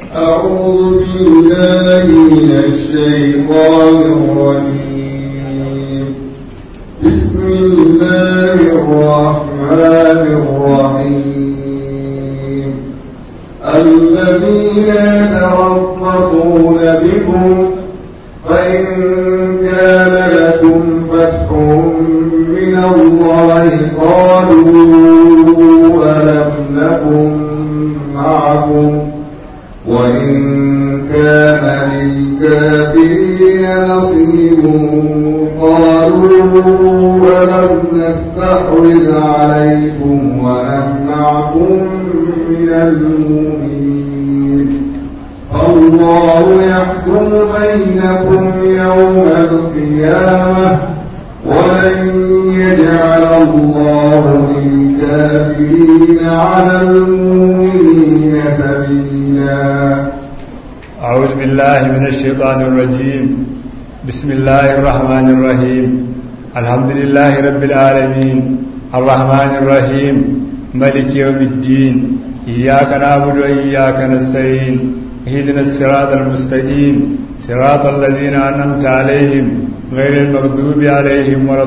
أعوذ بالله من الشيطان الرجيم بسم الله الرحمن الرحيم الذين يتربصون بكم فإن كان لكم فتح من الله قالوا ألم نكن معكم وإن كان للكافرين نصيب قالوا ألم نستحوذ عليكم ونمنعكم من المؤمنين الله يحكم بينكم يوم القيامة ولن يجعل الله للكافرين على المؤمنين سبيلا أعوذ بالله من الشيطان الرجيم بسم الله الرحمن الرحيم الحمد لله رب العالمين الرحمن الرحيم ملك يوم الدين إياك نعبد وإياك نستعين اهدنا الصراط المستقيم صراط الذين أنعمت عليهم غير المغضوب عليهم ولا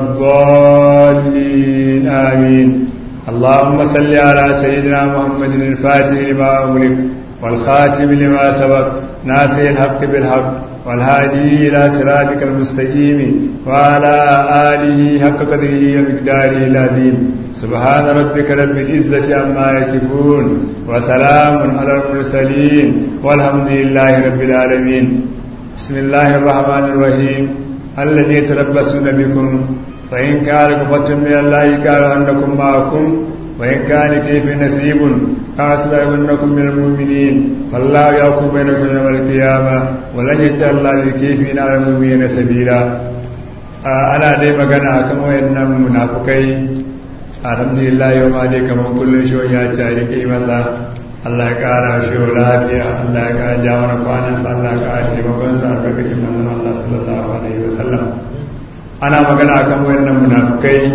الضالين آمين اللهم صل على سيدنا محمد الفاتح لما أغلق والخاتم لما سبق ناصر الحق بالحق والهادي إلى صراطك المستقيم وعلى آله حق قدره ومقداره العظيم سبحان ربك رب العزة عما يصفون وسلام على المرسلين والحمد لله رب العالمين بسم الله الرحمن الرحيم الذي يتربصون بكم فإن كان كفتم من الله قالوا أنكم معكم وإن كان كيف نسيب أسلمنكم من المؤمنين فالله يحكم بينكم يوم القيامة ولن يجعل الله للكيفين على المؤمنين سبيلا أنا دي مغانا كما وإن منافقين الحمد لله يوم علي كما كل شو يا تاريك إمسا Allah ya ƙara shi lafiya Allah ya ƙara ja mana kwanansa Allah ya ƙara taimakonsa a lokacin manzon Allah sallallahu alaihi wasallam ana magana akan wayannan munafukai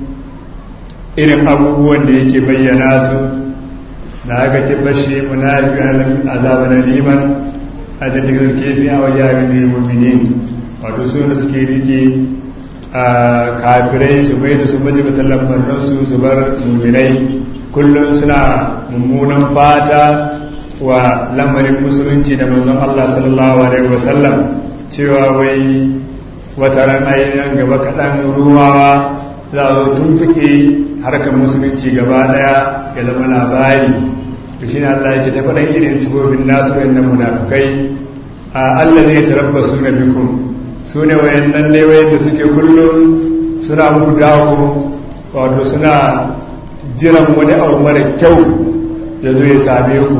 irin abubuwan da yake bayyana su da aka ce bashi munafi azaban liman a cikin kefi a wajen yin mu'minin wato su da suke rike a kafirai su bai da su baje batan lambarin su su bar mu'minai kullum suna mummunan fata wa lamarin musulunci da manzon Allah sallallahu alaihi wasallam cewa wai wata ran ainihin gaba kaɗan ruwawa za a zo tun fike harkar musulunci gaba ɗaya ya zama labari to shi ne Allah yake ta faɗan irin sibobin nasu wayannan munafukai a Allah zai tarabba su na bikum su ne wayannan ne wayanda suke kullum suna muku dawo wato suna jiran wani abu mara kyau da zo ya same ku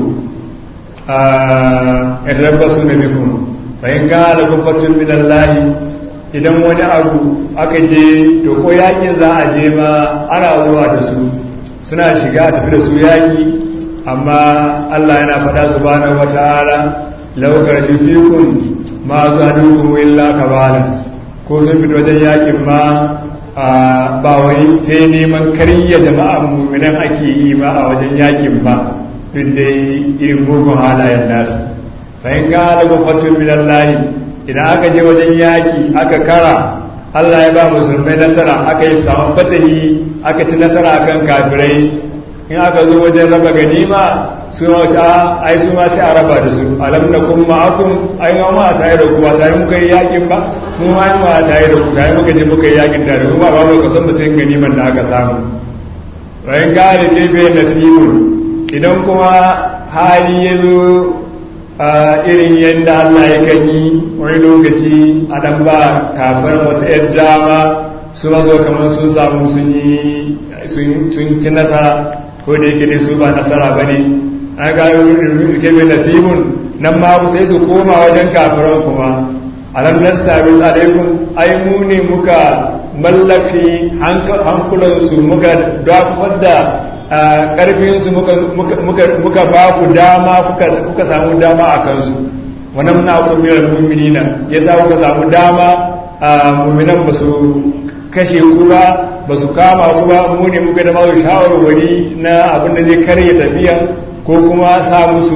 a tarabba su na bikum fahim ga alaƙun fatun min Allah idan wani abu aka je to ko yakin za a je ma ana zuwa da su suna shiga tafi da su yaki amma Allah yana faɗa su bana wata'ala laukar jufikun ma zuwa dukkan illa kabala ko sun fito wajen yakin ma ba wai sai neman karya jama'a muminan ake yi ma a wajen yakin ba duk dai irin mugun halayen nasu fahim ga alaƙun fatun min Allah idan aka je wajen yaki aka kara Allah ya ba musulmai nasara aka yi samun fatahi aka ci nasara akan kafirai in aka zo wajen raba ganima su ma wace a ai su ma sai a raba da su alam na kun ma'akun ai ma ma tare da ku ba tare muka yi yakin ba mu ma yi ma tare da ku tare muka je muka yi yakin tare kuma ba ba ka san mutum ganiman da aka samu bayan gane gefe nasibun idan kuma hali ya zo a irin yadda Allah ya kan yi wani lokaci a dan ba kafin wata yadda dama su ba zo kamar sun samu sun yi sun ci nasara ko da yake dai su ba nasara ba ne an ga rike mai nasibun nan ma sai su koma wajen kafiran kuma alam nasabi alaikum ai mu ne muka mallafi hankulansu muka dafar da ƙarfinsu muka ba ku dama kuka samu dama a kansu wannan muna kumirar muminina ya sa kuka samu dama a muminan ba su kashe ku ba ba su kama ku ba mu ne muka da masu shawarwari na abin da zai karya tafiya ko kuma sa musu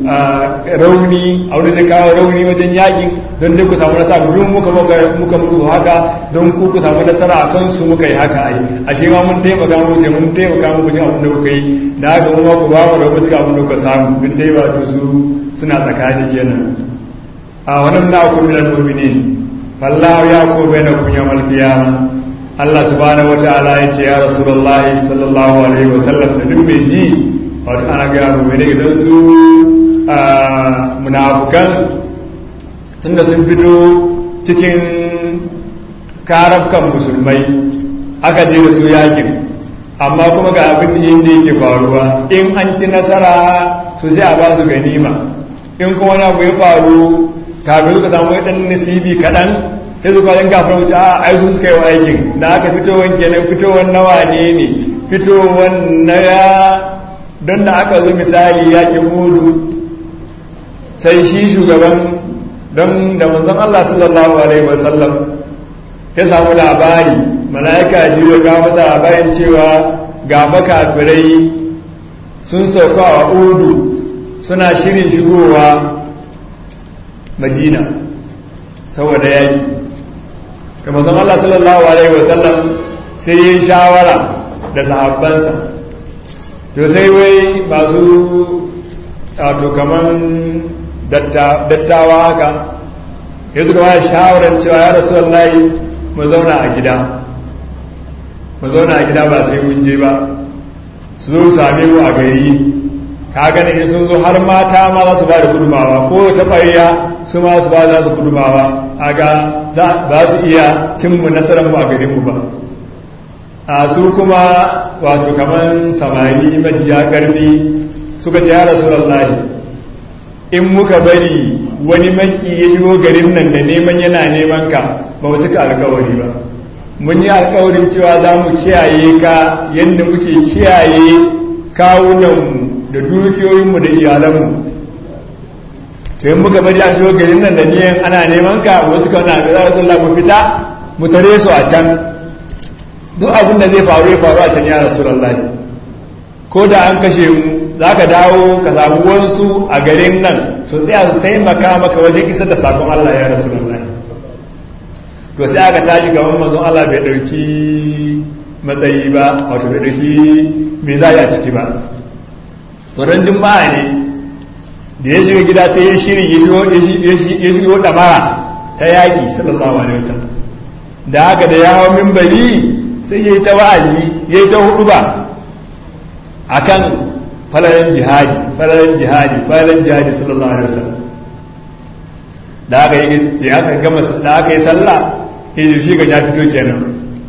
rauni a wurin da kawo rauni wajen yakin don dai ku samu nasara duk muka muka musu haka don ku ku samu nasara a kansu muka yi haka ai ashe ma mun taimaka muku mun taimaka muku ne abin da kuka yi da haka mu ma ku ba mu rabu cikin abin da kuka samu duk dai wato su suna tsakani kenan a wannan na ku minal mu'minin fallahu ya ku bainakum yawmal qiyamah Allah subhanahu wataala ya ce ya rasulullahi sallallahu alaihi wasallam da duk mai ji wato ana ga mu ne idan su munafukan tunda sun fito cikin karafkan musulmai aka je da su yakin amma kuma ga abin da yake faruwa in an ci nasara su sai a ba su ganima in kuma na ya faru kafin suka samu ɗan nasibi kaɗan sai su kwallon kafin wuce a ai su suka yi wa aikin da aka fitowar kenan fitowar nawa ne ne fitowar na ya don da aka zo misali yakin mudu sai shi shugaban don da manzon Allah sallallahu alaihi wasallam ya samu labari mala'ika jiyo ga masa labarin cewa ga makafirai sun sauka a udu suna shirin shigowa madina saboda yaki da manzon Allah sallallahu alaihi wasallam sai yi shawara da sahabbansa to sai wai masu wato kaman dattawa haka ya suka ba shawarar cewa ya rasu wallahi mu zauna a gida mu zauna a gida ba sai mun je ba su zo same mu a gari ka gani sun zo har mata ma za su ba da gudumawa ko ta ɓarya su ma su ba za su gudumawa a ga ba su iya cimmu nasarar mu a garinmu ba a su kuma wato kamar samari majiya ƙarfi suka ce ya rasu in muka bari wani maki ya shigo garin nan da neman yana neman ka ba mu cika alkawari ba mun yi alkawarin cewa za mu kiyaye ka yadda muke kiyaye kawunanmu da dukiyoyinmu da iyalanmu to yin muka bari a shigo garin nan da niyan ana neman ka wasu ka wani alkawari sun mu fita mu tare su a can duk abin da zai faru ya faru a can ya rasu ko da an kashe mu za ka dawo ka samu wasu a garin nan su tsaya su taimaka maka wajen isar da sakon Allah ya rasu lallai to sai aka tashi gaban manzon Allah bai ɗauki matsayi ba wato bai ɗauki mai zai a ciki ba to ran juma'a ne da ya shiga gida sai ya shiri ya shigo ɗamara ta yaƙi sallallahu alaihi wasallam da haka da yawon mimbari sai ya yi ta wa'azi ya yi ta hudu ba akan falalan jihadi falalan jihadi falalan jihadi sallallahu alaihi wasallam da aka yi da aka gama da aka yi sallah ya shi ga ya fito kenan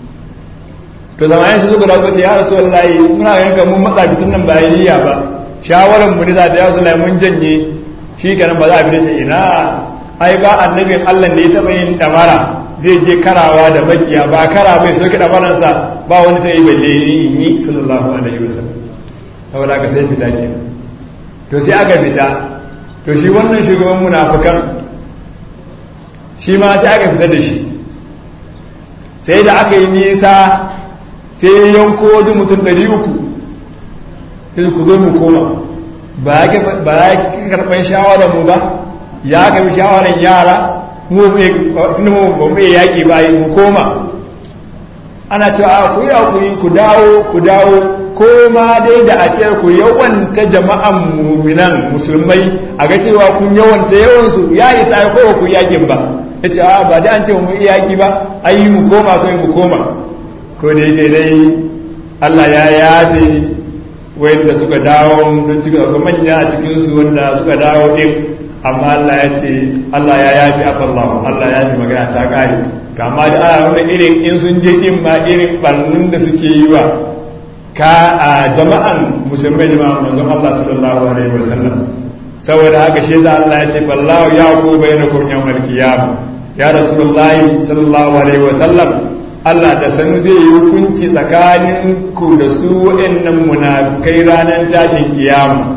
to zamanin su suka dawo ya rasulullahi muna ganin kan mun matsa fitun nan ba niyya ba shawaran mu ne za ta ya rasulullahi mun janye shi kenan ba za a fita sai ina ai ba annabin Allah ne ya taba yin damara zai je karawa da makiya ba kara bai soke damaransa ba wani ta yi balle in yi sallallahu alaihi wasallam saboda ka sai fita ke to sai aka fita to shi wannan shugaban munafukan shi ma sai aka fita da shi sai da aka yi nisa sai ya yanko wajen mutum ɗari uku sai ku zo mu koma ba ya karɓar shawarar mu ba ya karɓi shawarar yara mu ba mu yaƙi ba mu koma ana cewa ku yi hakuri ku dawo ku dawo ko ma dai da a ce ku yawanta jama'an muminan musulmai a ga cewa kun yawanta yawansu ya isa ya kowa ku yakin ba ya ce a ba dai an ce mu yaki ba ayi mu koma kai mu koma ko da yake dai Allah ya yafe wanda suka dawo don cika ga manya a cikin su wanda suka dawo din amma Allah ya ce Allah ya yafe afallahu Allah ya yafe magana ta kare kama da ana nuna irin in sun je din ma irin barnin da suke yi wa ka a jama'an musulmai jama'an manzon Allah sallallahu alaihi wasallam saboda haka shi za Allah ya ce fallahu ya ku bainakum yawmal qiyamah ya rasulullahi sallallahu alaihi wasallam Allah da sanu zai yi hukunci tsakanin ku da su waɗannan munafikai ranar tashin kiyama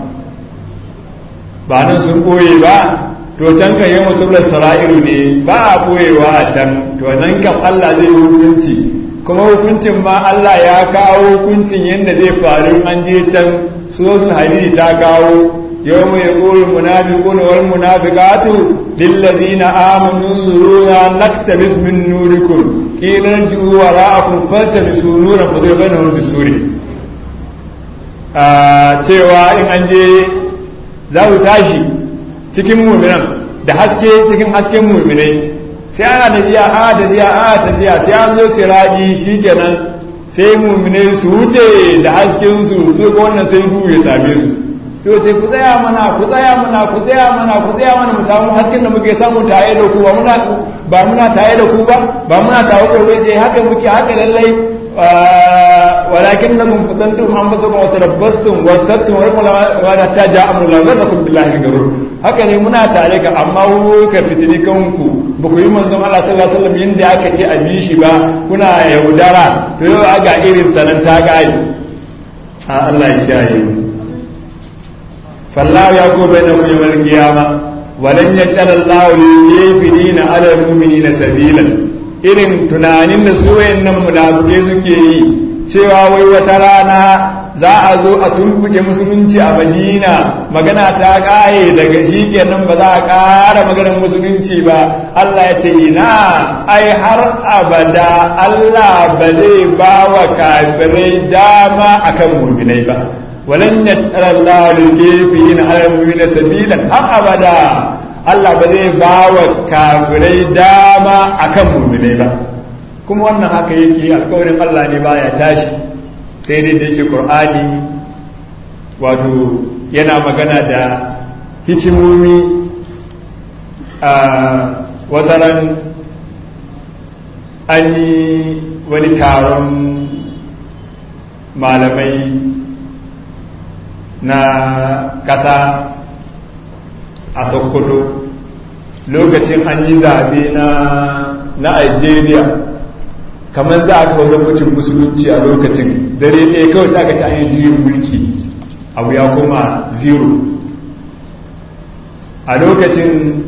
ba nan sun ɓoye ba to can kan yi mutum sara'iru ne ba a ɓoyewa a can to nan kam Allah zai yi hukunci kuma hukuncin ma Allah ya kawo hukuncin yadda zai faru an je can suratul hadidi ta kawo يوم يقول المنافقون والمنافقات للذين آمنوا انظرونا نقتبس من نوركم قيل ارجعوا وراءكم فالتمسوا نورا فضرب بينهم بالسور cewa in an je za ku tashi cikin muminan da haske cikin hasken muminai sai ana tafiya a tafiya a tafiya sai an zo siradi shikenan sai muminai su wuce da hasken su su ga wannan sai duhu ya same su to ce ku tsaya mana ku tsaya mana ku tsaya mana ku tsaya mana mu samu hasken da muke samu tare da ku ba muna ba muna tare da ku ba ba muna tare da ku sai haka muke haka lallai walakin nakum fatantum anfusakum wa tarabbastum wa tattum wa la taja amru la ghadakum billahi garur haka ne muna tare ka amma ka fitini kanku ba ku yi manzon Allah sallallahu alaihi wasallam yanda aka ce a bi shi ba kuna yaudara to yau aga irin tanan ta gari a Allah ya kiyaye mu فالله يقول بينكم يوم القيامة ولن يجعل الله للكافرين على المؤمنين سبيلا irin tunanin da su wayannan munafukai suke yi cewa wai wata rana za a zo a tumbuke musulunci a madina magana ta ƙaye daga shi kenan ba za a ƙara maganar musulunci ba allah ya ce ina ai har abada allah ba zai ba wa kafirai dama akan muminai ba ولن يتأل الله للكافرين على المؤمنين سبيلا har abada Allah ba zai ba wa kafirai dama akan mu'minai ba kuma wannan haka yake alkawarin Allah ne baya tashi sai dai da yake Qur'ani wato yana magana da hikimomi a wataran an yi wani taron malamai na ƙasa a sokoto lokacin an yi zaɓe na na algeria kamar za a kawo gwamnatin musulunci a lokacin dare ɗaya kawai sa aka ci an yi juyin mulki abu ya koma zero a lokacin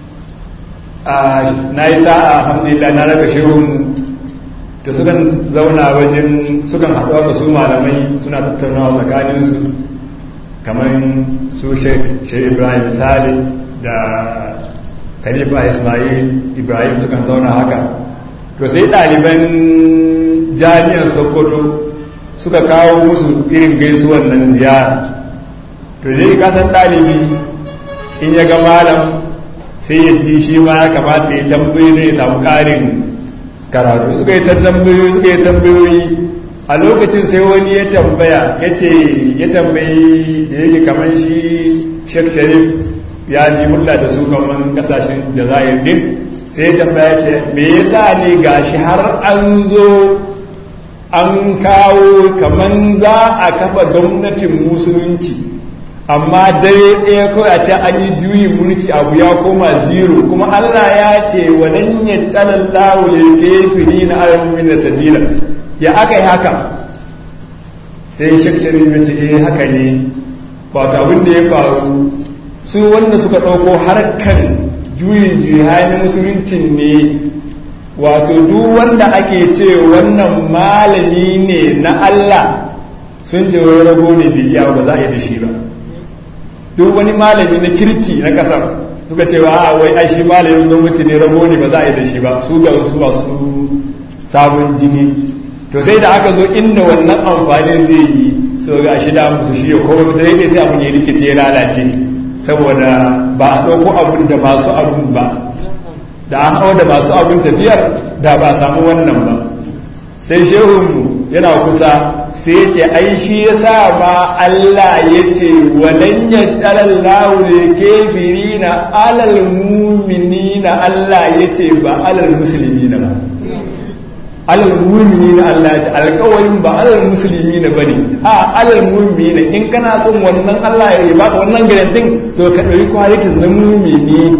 na yi sa'a alhamdulillah na raka shirin da sukan zauna wajen sukan haɗuwa ga su malamai suna tattaunawa tsakaninsu kamar su sheikh ibrahim sale da khalifa ismail ibrahim sukan zauna haka to sai ɗaliban jami'ar sokoto suka kawo musu irin gaisuwan nan ziyara to dai kasan ɗalibi in ya ga malam sai ya ji shi ma ya kamata ya tambayi ne ya samu ƙarin karatu suka yi tambayoyi suka yi tambayoyi a lokacin sai wani ya tambaya ya ce ya tambayi da yake kamar shi sheikh sharif ya ji hulɗa da su kamar kasashen jazair din sai ya tambaya ce me yasa ne gashi har an zo an kawo kamar za a kafa gwamnatin musulunci amma dare ɗaya kawai a ce an yi juyin mulki abu ya koma zero kuma allah ya ce wadan ya tsanan lawo ya kefiri na alamun da sabila ya aka yi haka sai shakshari ya ce eh haka ne wato abin da ya faru su wanda suka ɗauko harkan juyin juya na musuluncin ne wato duk wanda ake ce wannan malami ne na allah sun ce wani rago ne bai iya ba za a yi da shi ba duk wani malami na kirki na kasar suka ce wa a wai ai shi malamin gwamnati ne rago ne ba za a yi da shi ba su ga wasu masu sabon jini to sai da aka zo inda wannan amfanin zai yi so ga shi da musu shi ko da yake sai abun ya rikice ya lalace saboda ba a ɗauko abun da masu abun ba da an hau da masu abun tafiyar da ba a samu wannan ba sai shehunmu yana kusa sai ya ce ai shi ya sa ma Allah ya ce walan ya tsalallahu da kefiri na alal mumini na Allah ya ce ba alal musulmi na ba alal mumini na Allah ya ce alkawarin ba alal musulmi na bane a alal mumini na in kana son wannan Allah ya baka wannan garantin to ka ɗauki kwalitis na mumini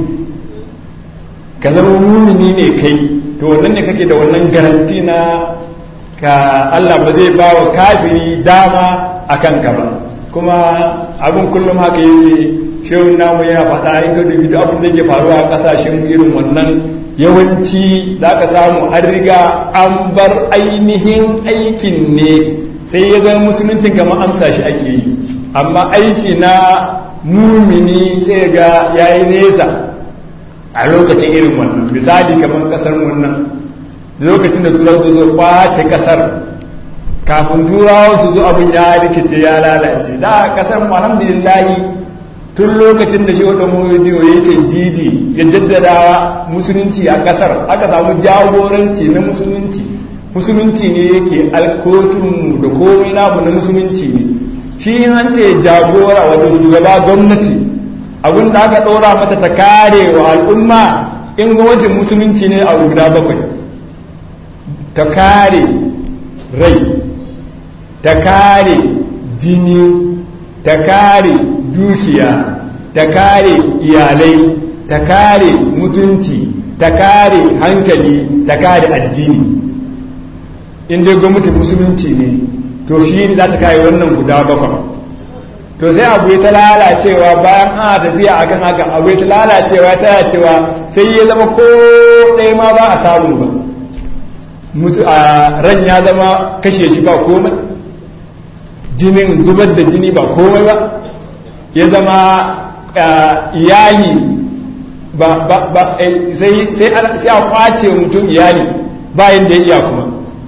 ka zama mumini ne kai to wannan ne kake da wannan garanti na ka Allah ba zai ba wa kafiri dama a kanka ba kuma abin kullum haka yake shehun namu yana faɗa in ka dubi duk abin da ke faruwa a ƙasashen irin wannan yawanci da aka samu an riga an bar ainihin aikin ne sai ya zama musuluncin kamar amsa shi ake yi amma aiki na mumini sai ga yayi nesa a lokacin irin wannan misali kamar kasar wannan lokacin da turawa zo kwace kasar kafin turawa su zo abin ya rikice ya lalace da kasar alhamdulillahi tun lokacin da shi wadda modiyo ya ce didi ya jaddadawa musulunci a kasar aka samu jagoranci na musulunci musulunci ne yake alkotunmu da komai namu na musulunci ne shi an ce jagora wato shugaba gwamnati abin da aka ɗora mata ta kare wa al'umma in gwamnatin musulunci ne a guda bakwai ta kare rai ta kare jini ta kare dukiya ta kare iyalai ta kare mutunci ta kare hankali ta kare addini in dai gwamnatin musulunci ne to shi ne za ta kare wannan guda bakwai to sai abu ta lalacewa bayan ana tafiya akan haka abu ta lalacewa ta cewa sai ya zama ko ɗaya ma ba a samu ba mutu a ran ya zama kashe shi ba komai jinin zubar da jini ba komai ba ya zama iyali ba ba ba sai sai a kwace mutum iyali bayan da ya iya kuma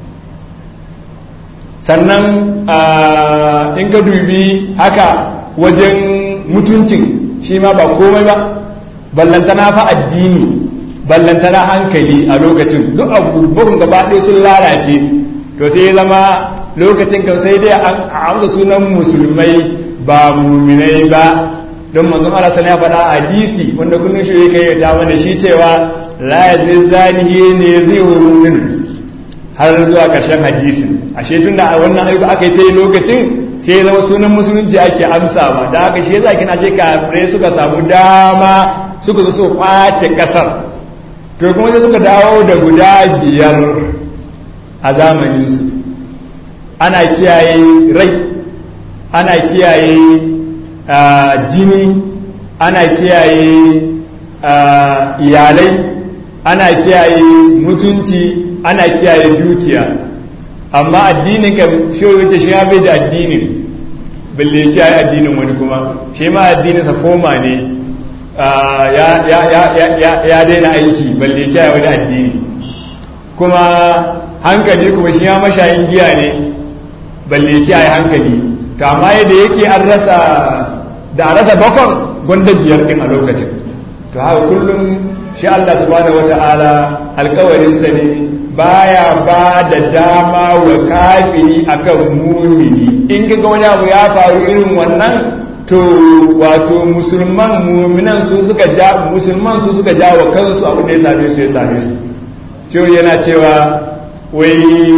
sannan in ka dubi haka wajen mutuncin shi ma ba komai ba ballantana fa addini ballantana hankali a lokacin duk abubuwan gaba ɗaya sun lalace to sai ya zama lokacin kan sai dai an amsa sunan musulmai ba muminai ba don manzon Allah sana ya faɗa hadisi wanda kullun shi yake ta mana shi cewa la yazni zanihi ne yazni mu'min har zuwa ƙarshen hadisin ashe tun da wannan ayyuka aka yi ta yi lokacin sai ya zama sunan musulunci ake amsa ba da haka shi yasa kina shi kafirai suka samu dama suka zo su kwace kasar to kuma sai suka dawo da guda biyar a zamaninsu ana kiyaye rai ana kiyaye jini ana kiyaye iyalai ana kiyaye mutunci ana kiyaye dukiya amma addinin ka shi wuce shi ya bai da addinin balle kiyaye addinin wani kuma shi ma addinin sa foma ne ya daina aiki balle kiyaye wani addini kuma hankali kuma shi ya mashayin giya ne balle kiyaye hankali to amma yadda yake an rasa da a rasa bakon gwanda biyar din a lokacin to haka kullum shi Allah subhanahu wata'ala alkawarinsa ne baya ba da dama wa kafiri akan mumini in ga wani abu ya faru irin wannan to wato musulman muminan su suka ja musulman su suka ja wa kansu abu da ya same su ya same su cewa yana cewa wai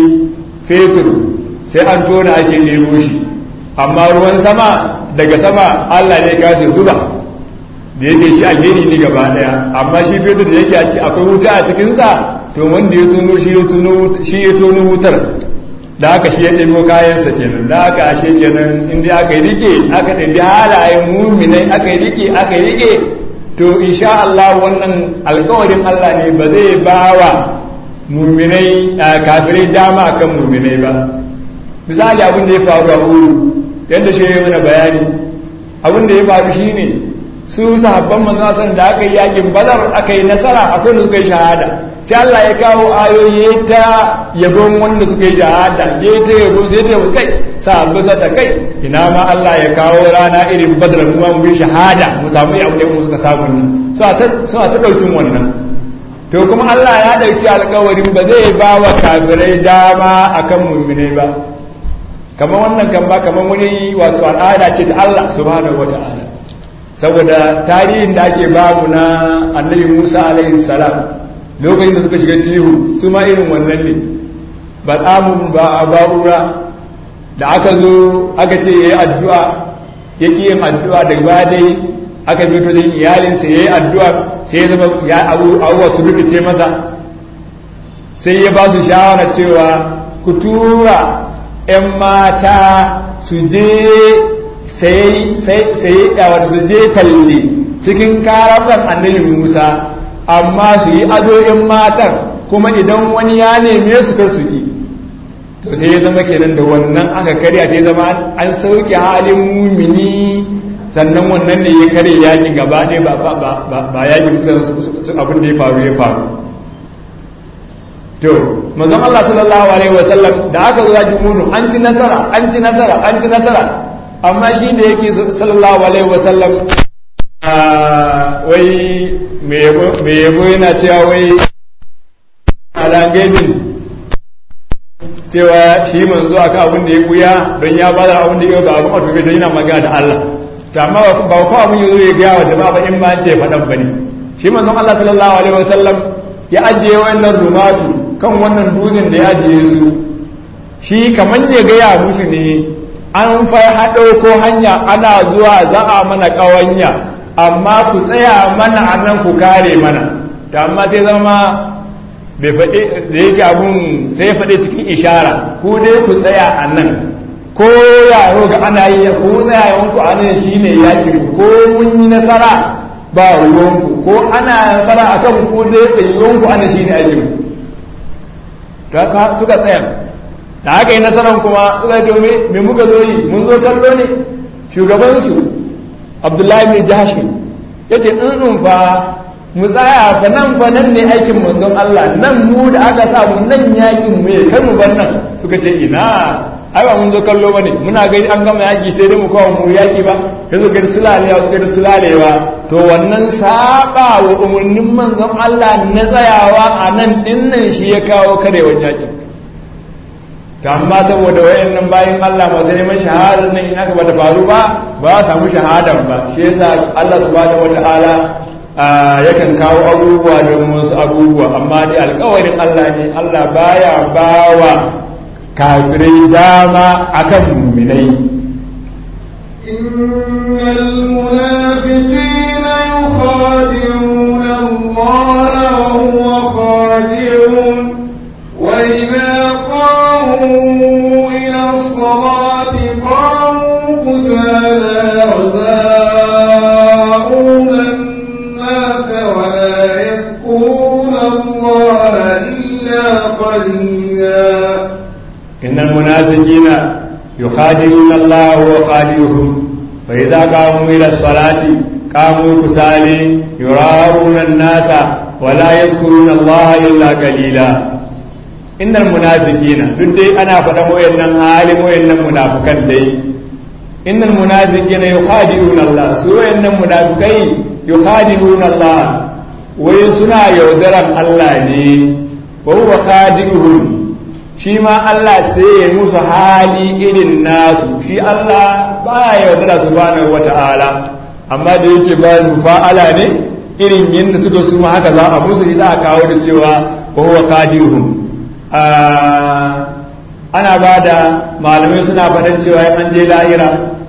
fetur sai an tona ake ɗebo shi amma ruwan sama daga sama Allah ne kashe zuba da yake shi alheri ne gaba daya amma shi fetur da yake akwai wuta a cikinsa to wanda ya tono shi ya tono shi ya tono wutar da haka shi ya ɗebo kayansa kenan da haka ashe kenan inda aka yi rike aka ɗabi halayen muminai aka yi rike aka yi rike to insha Allah wannan alkawarin Allah ne ba zai ba wa muminai kafirai dama akan muminai ba misali abin da ya faru a uru yadda shi ya mana bayani abin da ya faru shine su sahabban manzon da aka yi yakin badar aka yi nasara akwai da suka yi shahada sai Allah ya kawo ayoyi ta yabon wanda suka yi shahada ya ta yabo sai ta kai sahabba sa ta kai ina ma Allah ya kawo rana irin badar kuma mu yi shahada mu samu ya mu suka samu ni suna ta suna ta daukin wannan to kuma Allah ya dauki alƙawarin ba zai ba wa kafirai dama akan mu'minai ba kamar wannan kan ba kamar wani wato al'ada ce ta Allah subhanahu wata'ala saboda tarihin da ake babu na annabi musa alaihi salam lokacin da suka shiga tihu su ma irin wannan ne ba tsamun ba a ba'ura da aka zo aka ce ya yi addu'a ya ƙi yin addu'a da ba dai aka fito da iyalinsa ya yi addu'a sai ya zama ya abubuwa su rikice masa sai ya ba su shawara cewa ku tura 'yan mata su je sai yawar su je talle cikin karafan annabi musa amma su yi ado in matan kuma idan wani ya neme su kar su ki to sai ya zama kenan da wannan aka karya sai zama an sauke halin mumini sannan wannan ne ya kare yakin gaba ɗaya ba ba yakin abin da ya faru ya faru to manzon Allah sallallahu alaihi wasallam da aka zo yakin Uhud an ci nasara an ci nasara an ci nasara amma shi da yake sallallahu alaihi wasallam wai me yabo yana cewa wai alangainin cewa shi manzo aka abin da ya buya don ya bada abin da ya ba abin a tobe don yana magana da Allah to amma ba ko abin ya zo ya gaya wa jama'a ba in ma ce faɗan bane shi manzon Allah sallallahu alaihi wasallam ya ajiye wannan rumatu kan wannan dutsen da ya ajiye su shi kamar ya gaya musu ne an fa haɗo ko hanya ana zuwa za a mana ƙawanya amma ku tsaya mana a nan ku kare mana ta amma sai zama bai faɗi da yake abun sai ya faɗi cikin ishara ku dai ku tsaya a nan ko yaro ga ana yi ko tsayawanku a nan shi ne yaƙi ko mun yi nasara ba ruwanku ko ana nasara a kan ku dai tsayuwanku ana shi ne aikin suka tsaya da aka yi nasarar kuma suka domin me muka zo yi mun zo kallo ne shugabansu abdullahi mai jahashi ya ce in fa mu tsaya fa nan fa nan ne aikin manzon Allah nan mu da aka sa mu nan yakin mu ya kai mu bar nan suka ce ina ai ba mun zo kallo bane muna gani an gama yaki sai dai mu kawo mu yaki ba yanzu ga sulalewa suka da sulalewa to wannan saba wa umarnin manzon Allah na tsayawa a nan dinnan shi ya kawo karewan yakin to amma saboda wayannan bayan Allah masu neman shahadar nan in aka bata faru ba ba a samu shahadar ba shi yasa Allah subhanahu wataala yakan kawo abubuwa don wasu abubuwa amma dai alkawarin Allah ne Allah baya bawa kafirai dama akan muminai إن المنافقين يخادعون الله وهو خادعهم وإذا قاموا إلى الصلاة قاموا كسالى يراءون الناس ولا يذكرون الله إلا قليلا إن المنافقين يخادعون الله وخادعهم فإذا قاموا إلى الصلاة قاموا كسالى يراءون الناس ولا يذكرون الله إلا قليلا innal munafiqina duk dai ana faɗan wayannan halin wayannan munafikan dai innal munafiqina yukhadi'una Allah su wayannan munafikai yukhadi'una Allah wai suna yaudaran Allah ne wa huwa khadi'uhum shi ma Allah sai ya musu hali irin nasu shi Allah baya yaudara subhanahu wata'ala amma da yake ba fa'ala ne irin yadda suka su ma haka za a musu za a kawo da cewa wa huwa khadi'uhum ana ba da malamai suna faɗin cewa an je lahira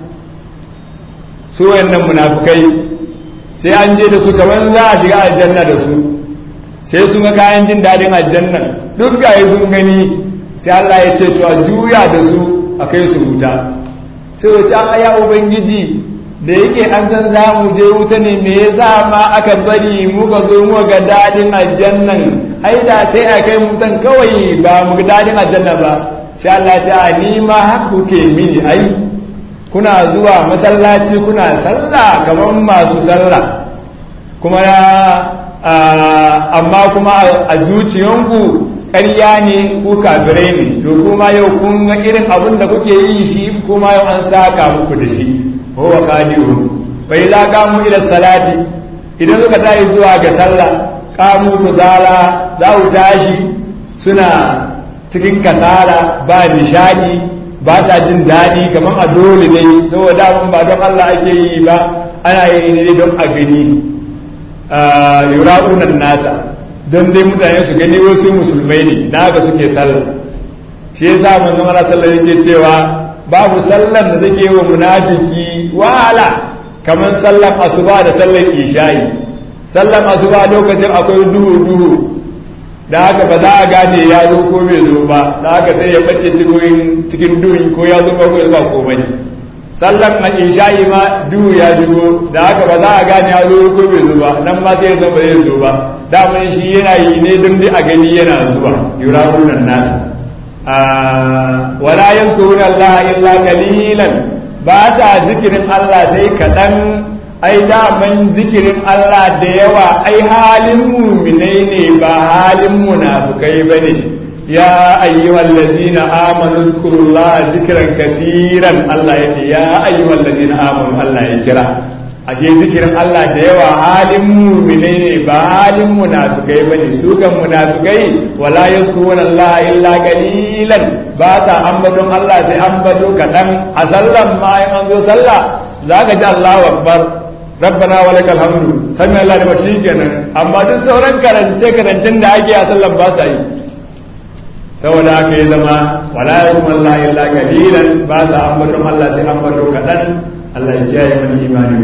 su wayannan munafukai sai an je da su kamar za a shiga aljanna da su sai sun ga kayan jin daɗin aljanna duk gaye sun gani sai Allah ya ce to a juya da su a kai su wuta sai wace an ya ubangiji da yake an san za mu je wuta ne me yasa ma aka bari muka zo muka ga daɗin aljannan ai da sai a kai mutan kawai ba mu ga daɗin aljanna ba sai Allah ce a ni ma haka kuke mini ai kuna zuwa masallaci kuna sallah kamar masu sallah kuma amma kuma a zuciyanku ƙarya ne ku kafirai ne to kuma yau kun ga irin abin da kuke yi shi kuma yau an saka muku da shi huwa khadi'un fa idza qamu ila salati idan suka tashi zuwa ga sallah qamu kusala za ku tashi suna cikin kasala ba nishadi ba sa jin daɗi kamar a dole ne saboda abin ba don Allah ake yi ba ana yi ne don a gani yura'unan nasa don dai mutane su gani wasu musulmai ne na ga suke sallah shi yasa manzon Allah sallallahu alaihi cewa babu sallar da take wa munafiki wahala kamar sallar asuba da sallar isha'i sallar asuba lokacin akwai duhu duhu da haka ba za a gane ya zo ko bai zo ba da haka sai ya bace cikin duhu ko ya zo ko ba komai sallar a isha'i ma duhu ya shigo da haka ba za a gane ya zo ko bai zo ba nan ma sai ya zo ba zai zo ba daman shi yana yi ne don dai a gani yana zuwa yurahunan nasa wala yazkuruna Allah illa qalilan ba sa zikirin Allah sai kaɗan ai daman zikirin Allah da yawa ai halin muminai ne ba halin munafukai ba ne ya ayyuhal ladzina amanu zkurullaha zikran kasiran Allah yace ya ayyuhal ladzina amanu Allah ya kira ashe zikirin Allah da yawa halin muminai ne ba halin munafukai ba ne su kan munafukai wala yazkuruna Allah illa qalilan ba sa ambaton Allah sai ambato kaɗan a sallan ma in an zo sallah zaka ji Allahu akbar rabbana wa lakal hamdu sami Allah da bashi kenan amma duk sauran karance karancen da ake a sallan ba sa yi saboda haka ya zama wala yazkuruna Allah illa qalilan ba sa ambaton Allah sai ambato kaɗan Allah ya kiyaye mana imani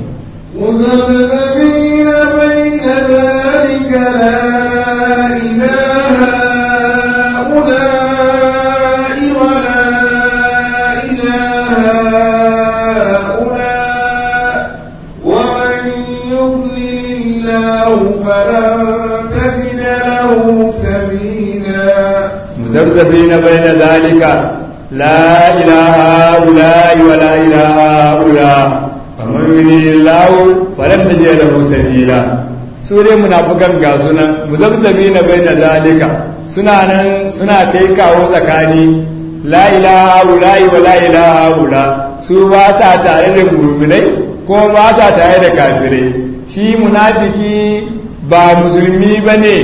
مذبذبين بين ذلك لا إله هؤلاء ولا إله هؤلاء ومن يضلل الله فلن تجد له سبيلا مذبذبين بين ذلك لا إله هؤلاء ولا إله هؤلاء فمن يريد الله فلن تجد له سبيلا sure munafukan ga sunan muzabzabina baina zalika suna nan suna kai kawo tsakani la ilaha ula'i wa la ilaha ula su ba sa tare da mu'minai ko ba sa tare da kafirai shi munafiki ba musulmi bane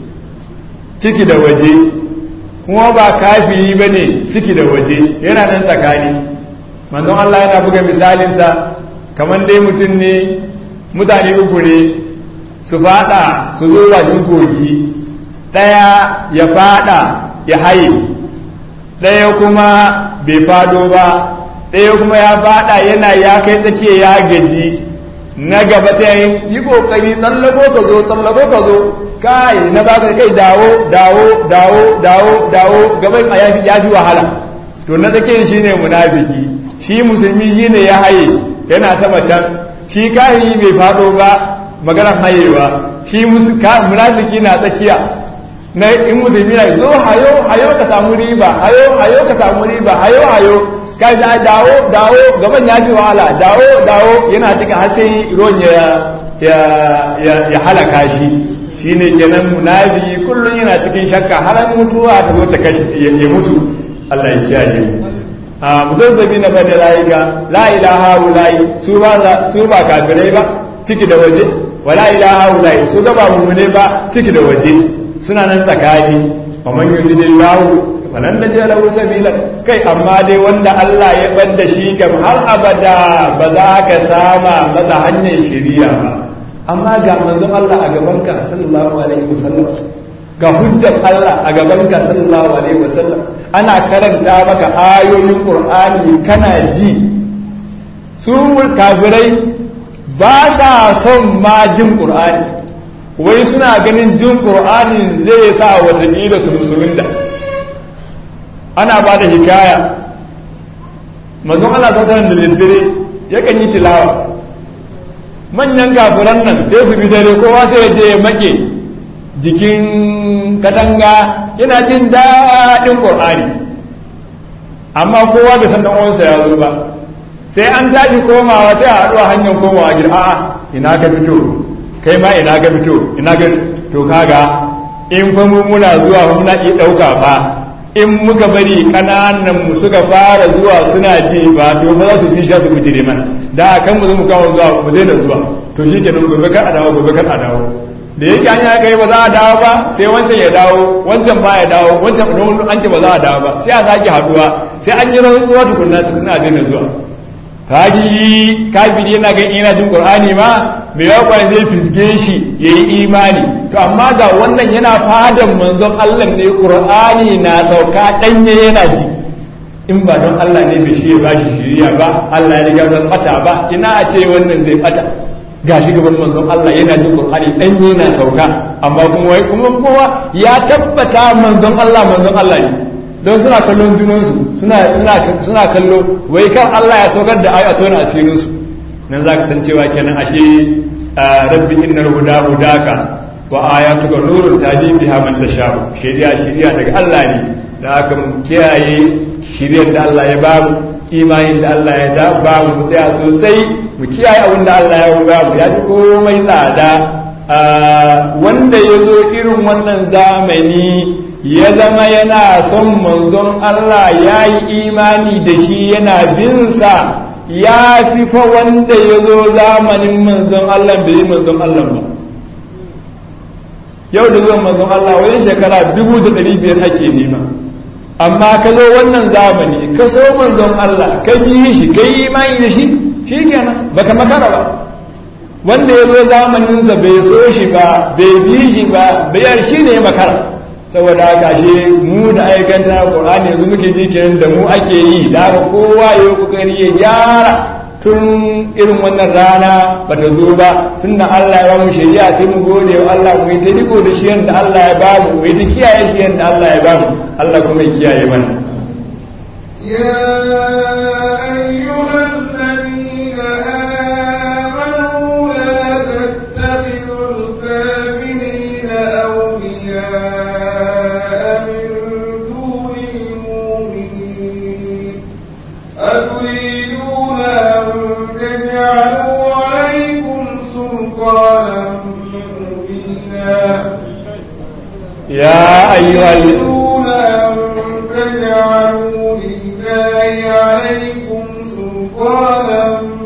ciki da waje kuma ba kafiri bane ciki da waje yana nan tsakani manzon Allah yana buga misalinsa kamar dai mutum ne mutane uku ne su fada su zo bakin kogi ɗaya ya fada ya haye ɗaya kuma bai fado ba ɗaya kuma ya fada yana ya kai tsakiya ya gaji na gaba ta yin yi kokari tsallako ka zo tsallako ka zo kai na baka kai dawo dawo dawo dawo dawo gaban a ya fi wahala to na tsakiyar shine munafiki shi musulmi shine ya haye yana sama can shi kahiri bai fado ba maganar hayewa shi munafiki na tsakiya na in musulmi na zo hayo hayo ka samu riba hayo hayo ka samu riba hayo hayo ka da dawo dawo gaban ya fi wahala dawo dawo yana cikin har sai ruwan ya ya halaka shi shine kenan munafiki kullum yana cikin shakka har mutuwa ta zo ta kashe ya mutu Allah ya kiyaye mu a muzazzabi na bane layika la ilaha ulai su ba su ba kafirai ba ciki da waje wala ilaha ulai su ga ba mu'mine ba ciki da waje suna nan tsakani wa man yudillahu falan najid lahu sabila kai amma dai wanda Allah ya banda shi kam har abada ba za ka sama masa hanyar shari'a ba amma ga manzon Allah a gaban ka sallallahu alaihi wasallam ga hujjar Allah a gaban ka sallallahu alaihi wasallam ana karanta maka ayoyin Qur'ani kana ji su kafirai ba sa son ma jin Qur'ani wai suna ganin jin Qur'ani zai sa watakila su musulunta ana ba da hikaya manzon Allah sallallahu da daddare yakan yi tilawa manyan kafiran nan sai su bi dare kowa sai ya je ya make jikin katanga yana jin daɗin ƙur'ani amma kowa bai san uwansa ya zo ba sai an tashi komawa sai a haɗu a hanyar komawa gida a'a ina ka fito kai ma ina ka fito ina ka to kaga in fa mu muna zuwa muna iya ɗauka fa in muka bari ƙananan mu suka fara zuwa suna ji ba to ba za su bi shi su bijire mana da kan mu zo mu kawo zuwa mu daina zuwa to shi kenan gobe kar a dawo gobe kar a dawo da yake an ya kai ba za a dawo ba sai wancan ya dawo wancan ba ya dawo wancan an ce ba za a dawo ba sai a sake haduwa sai an yi rantsuwa tukunna tukunna daina zuwa kaji kafiri yana ga ina jin qur'ani ma me ya kwan zai fisge shi yayi imani to amma ga wannan yana fadan manzon Allah ne qur'ani na sauka danye yana ji in ba don Allah ne bai shi ya bashi shiriya ba Allah ya riga zan bata ba ina a ce wannan zai bata gashi gaban manzon Allah yana jin qur'ani danye yana sauka amma kuma wai kuma kowa ya tabbata manzon Allah manzon Allah ne don suna kallon junansu suna kallo wai kan Allah ya saukar da ayatu na asirinsu nan za ka san cewa kenan ashe rabbi innal huda hudaka wa ayatuka nurun tahdi biha man tasha shari'a shari'a daga Allah ne da aka mu kiyaye shari'ar da Allah ya bamu imanin da Allah ya da ba mu tsaya sosai mu kiyaye abin da Allah ya ba mu ya fi komai tsada wanda ya zo irin wannan zamani ya zama yana son manzon Allah ya yi imani da shi yana binsa ya fi fa wanda ya zo zamanin manzon Allah bai yi manzon Allah ba yau da zuwan manzon Allah wajen shekara dubu da ɗari biyar ake nema amma ka zo wannan zamani ka so manzon Allah ka bi shi ka yi imani da shi shi kenan baka makara ba wanda ya zo zamaninsa bai so shi ba bai bi shi ba bayar shi ne makara saboda haka shi mu da aikanta Qur'ani yanzu muke ji kenan da mu ake yi da haka kowa ya yi kokari ya gyara tun irin wannan rana ba ta zo ba tun da Allah ya ba mu shari'a sai mu gode wa Allah mu yi ta riko da shi yadda Allah ya ba mu mu yi ta kiyaye shi yadda Allah ya ba mu Allah kuma ya kiyaye mana يا أيها الذين آمنوا لا تتخذوا الكافرين أولياء من دون المؤمنين أتريدون أن تجعلوا عليكم سلطانا مبينا يا أيها ال... تريدون أن تجعلوا لله عليكم سلطانا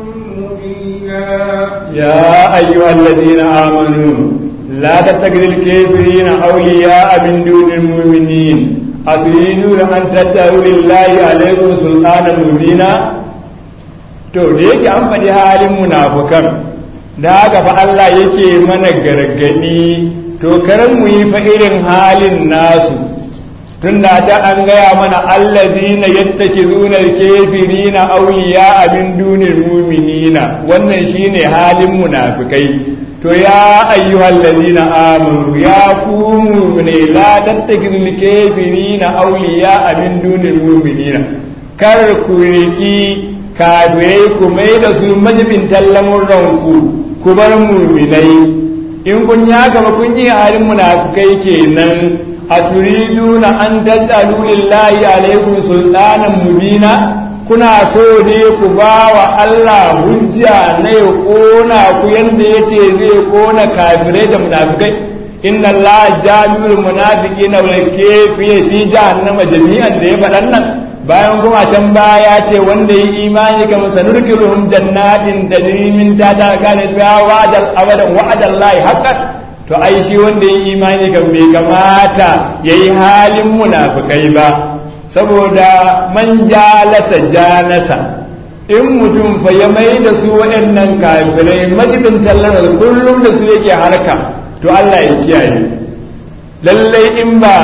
مبينا يا أيها الذين آمنوا لا تتخذوا الكافرين أولياء من دون المؤمنين أتريدون أن تتخذوا لله عليكم سلطانا مبينا to da yake an faɗi halin munafukan da haka fa Allah yake mana gargadi to karan mu yi fa irin halin nasu tun da ta an gaya mana allazina yattakizuna al-kafirina awliya min dunil mu'minina wannan shine halin munafikai to ya ayyuhal ladina amanu ya ku mu'mine la tattakizul kafirina awliya min dunil mu'minina kar ku riki kafirai ku mai da su majibin ranku ku bar mu'minai in kun ya gaba kun yi halin munafikai kenan aturiduna an taj'alu lillahi alaykum sultanan mubina kuna so ne ku ba wa Allah hujja na ya kona ku yanda yace zai kona kafirai da munafikai inna Allah jami'ul munafiqina wal kafirin fi jahannama jami'an da ya faɗan nan bayan kuma can baya ce wanda yi imani kamar sanurkiluhum jannatin tajri min tahtiha kana fiha wa'dal abadan wa'dallahi haqqan to ai shi wanda yi imani kan bai kamata ya yi halin munafukai ba saboda man jalasa janasa in mutum fa ya mai da su waɗannan kafirai majibin tallar kullum da su yake harka to Allah ya kiyaye lallai in ba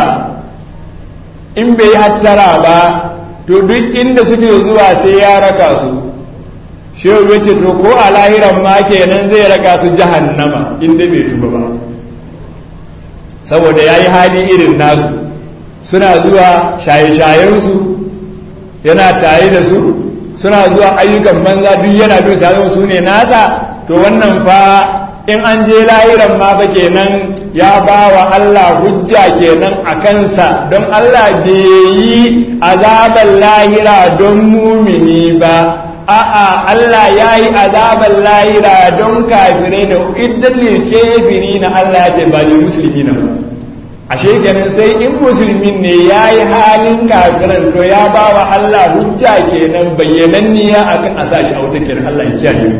in bai hattara ba to duk inda suke zuwa sai ya raka su shehu ya ce to ko a lahiran ma kenan zai raka su jahannama inda bai tuba ba saboda ya yi hali irin nasu suna zuwa shaye-shayensu yana tare da su suna zuwa ayyukan banza duk yana bin sa su ne nasa to wannan fa in an je lahiran ma fa kenan ya ba wa Allah hujja kenan a kansa don Allah bai yi azaban lahira don mumini ba a'a Allah ya yi azaban lahira don kafirai da idan kafiri na Allah ya ce ba da musulmi na ashe kenan sai in musulmin ne ya yi halin kafiran to ya ba wa Allah hujja kenan bayyananniya akan a sa shi a wuta kenan Allah ya kiyaye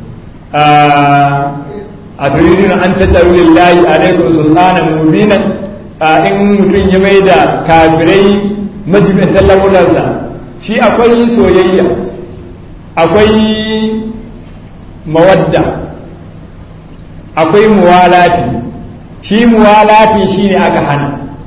a turidin an tattaru lillahi alaikum sultanan mubinan in mutum ya mai da kafirai majibin lamuransa shi akwai soyayya akwai mawadda akwai muwalati shi muwalati shi ne aka hana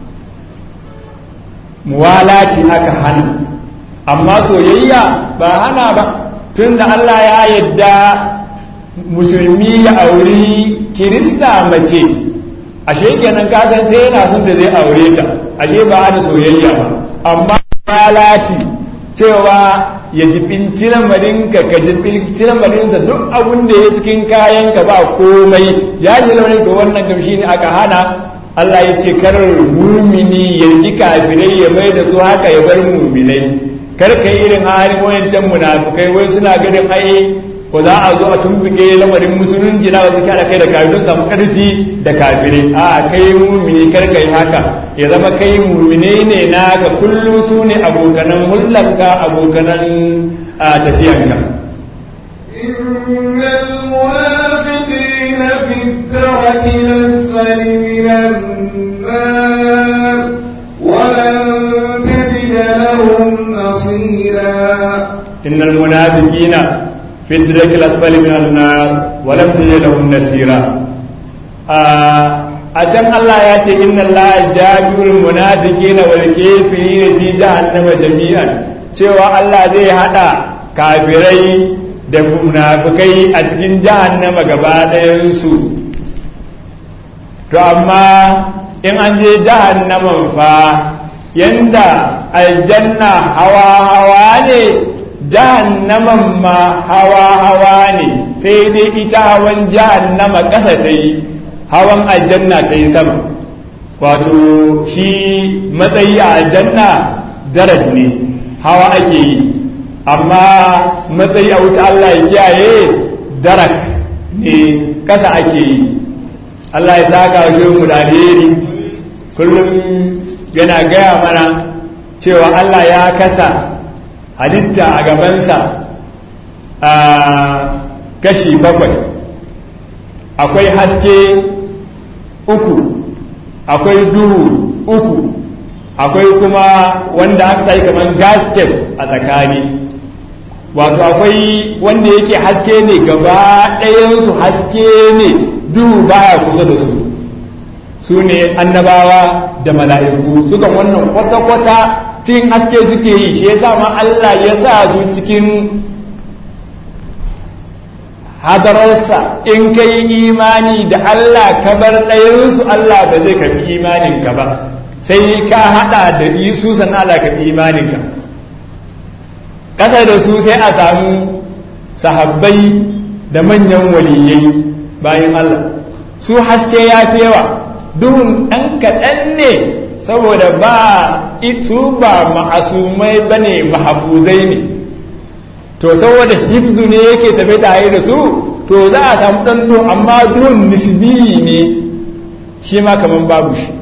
muwalati aka hana amma soyayya ba hana ba tun da Allah ya yadda musulmi ya auri kirista mace ashe kenan kasan sai yana son da zai aure ta ashe ba hana soyayya ba amma muwalati cewa ya jibinci lamarinka ka jibinci lamarinsa duk abin da ya cikin kayanka ba komai ya ji lamarin da wannan gamshi ne aka hana Allah ya ce kar mumini ya yi kafirai ya mai da su haka ya bar muminai kar ka yi irin halin wayancan munafukai wai suna ganin ai ko za a zo a tumbuke lamarin musulunci na wasu kyara kai da kafirai don samu karfi da kafirai a kai mumini kar ka yi haka ya zama kai mumine ne naka kullum su ne abokanan hullanka abokanan tafiyanka إن المنافقين في الدرك الأسفل من النار ولن تجد لهم نصيرا إن المنافقين في الدرك الأسفل من النار ولم تجد لهم نصيرا a can Allah ya ce inna Allah jami'ul munafiqina wal kafirina fi jahannama jami'an cewa Allah zai hada kafirai da munafikai a cikin jahannama gaba ɗayan su to amma in an je jahannaman fa yanda aljanna hawa hawa ne jahannaman ma hawa hawa ne sai dai ita hawan jahannama ƙasa ta yi hawan aljanna ta yi sama wato shi matsayi a aljanna daraj ne hawa ake yi amma matsayi a wuta Allah ya kiyaye darak ne ƙasa ake yi Allah ya saka shi mu da alheri kullum yana gaya mana cewa Allah ya kasa halitta a gabansa a kashi bakwai akwai haske uku akwai duhu uku akwai kuma wanda aka sai kamar gasket a tsakani wato akwai wanda yake haske ne gaba ɗayansu haske ne duhu baya kusa da su su ne annabawa da mala'iku sukan wannan kwata-kwata cikin haske suke yi shi yasa ma Allah ya sa su cikin hadararsa in ka yi imani da Allah ka bar ɗayansu Allah ba zai kafi imaninka ba sai ka haɗa da su sannan Allah kafi imaninka ƙasa da su sai a samu sahabbai da manyan waliyai bayan Allah su haske ya fi yawa duhun ɗan kaɗan ne saboda ba su ba ma'asumai ba ne mahafuzai ne to saboda hifzu ne yake tafe tare da su to za a samu ɗan duhun amma duhun nisbi ne shi ma kamar babu shi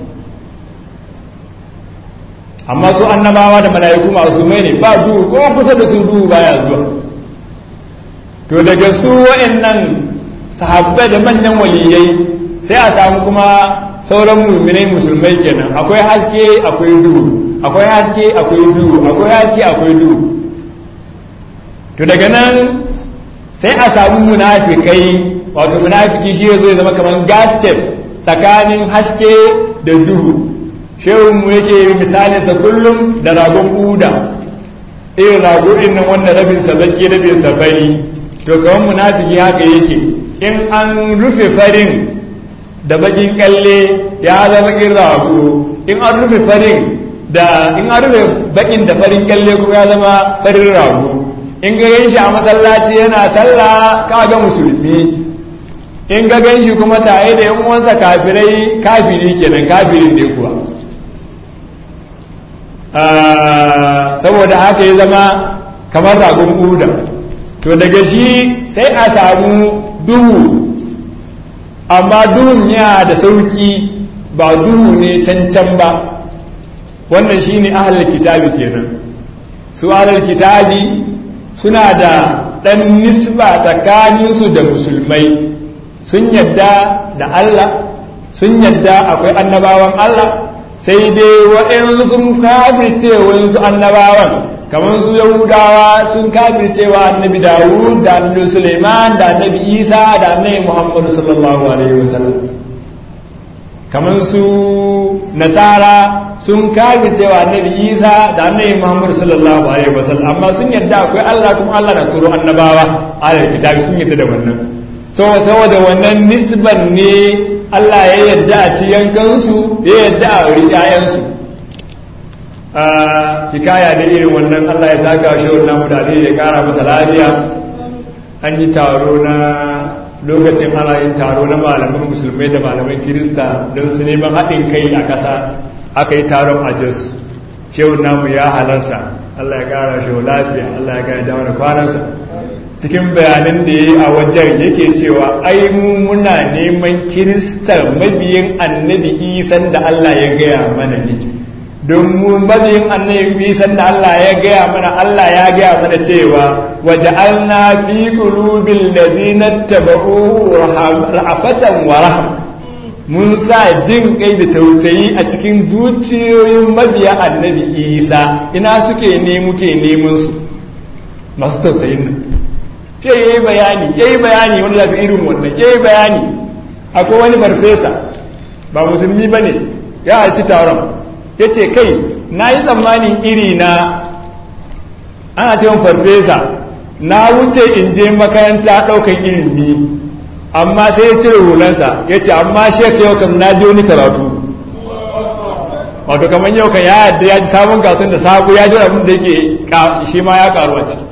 amma su annabawa da mala'iku ma'asumai ne ba duhu ko kusa da su duhu baya zuwa to daga su wa'annan sahabbai da manyan waliyai sai a samu kuma sauran muminai musulmai kenan akwai haske akwai duhu akwai haske akwai duhu akwai haske akwai duhu to daga nan sai a samu munafikai wato munafiki shi zai zama kamar gasket tsakanin haske da duhu shehun mu yake misalinsa kullum da ragon buda irin rago din nan wanda rabin sa baki rabin sa fari to kamar munafiki haka yake in an rufe farin da bakin kalle ya zama kin rago in an rufe farin da in an rufe bakin da farin kalle kuma ya zama farin rago in ga ganshi a masallaci yana sallah ka ga musulmi in ga ganshi kuma tare da yan uwansa kafirai kafiri kenan kafirin ne kuwa saboda haka ya zama kamar ragon uda to daga shi sai a samu duhu amma duhun ya da sauki ba duhu ne cancan ba wannan shi ne ahalar kitabi kenan su ahalar kitabi suna da ɗan nisba tsakaninsu da musulmai sun yadda da Allah sun yadda akwai annabawan Allah sai dai waɗansu sun kafirce waɗansu annabawan kamar su yahudawa sun kafircewa annabi dawud da annabi suleiman da annabi isa da annabi muhammadu sallallahu alaihi wasallam kamar su nasara sun kafircewa annabi isa da annabi muhammadu sallallahu alaihi wasallam amma sun yadda akwai allah kuma allah na turo annabawa alal kitabi sun yadda da wannan saboda wannan nisban ne allah ya yadda a ci yankansu ya yadda a wuri 'ya'yansu a hikaya da irin wannan Allah ya saka shi wannan mutane ya kara masa lafiya an yi taro na lokacin ana yin taro na malaman musulmai da malaman kirista don su neman haɗin kai a ƙasa aka yi taron a jos shehun namu ya halarta Allah ya kara shi lafiya Allah ya kara da kwanansa cikin bayanan da ya yi a wajen yake cewa ai mu muna neman kirista mabiyin annabi isan da Allah ya gaya mana ne don mu mabiyin annabi isan da Allah ya gaya mana Allah ya gaya mana cewa waja'alna fi qulubil ladzina tabau ra'afatan wa rahma mun sa jin kai da tausayi a cikin zuciyoyin mabiya annabi isa ina suke ne muke neman su masu tausayin nan ce ya yi bayani ya yi bayani wanda zafi irin wannan ya yi bayani akwai wani farfesa ba musulmi ba ne ya halci taron ya ce kai na yi tsammanin iri na ana cewa farfesa na wuce in je makaranta ɗaukan ilimi amma sai ya cire hulansa ya ce amma shek yau kam na ji wani karatu wato kamar yau kan ya yadda ya ji sabon gatun da sabu ya ji abin da yake shi ma ya karu a ciki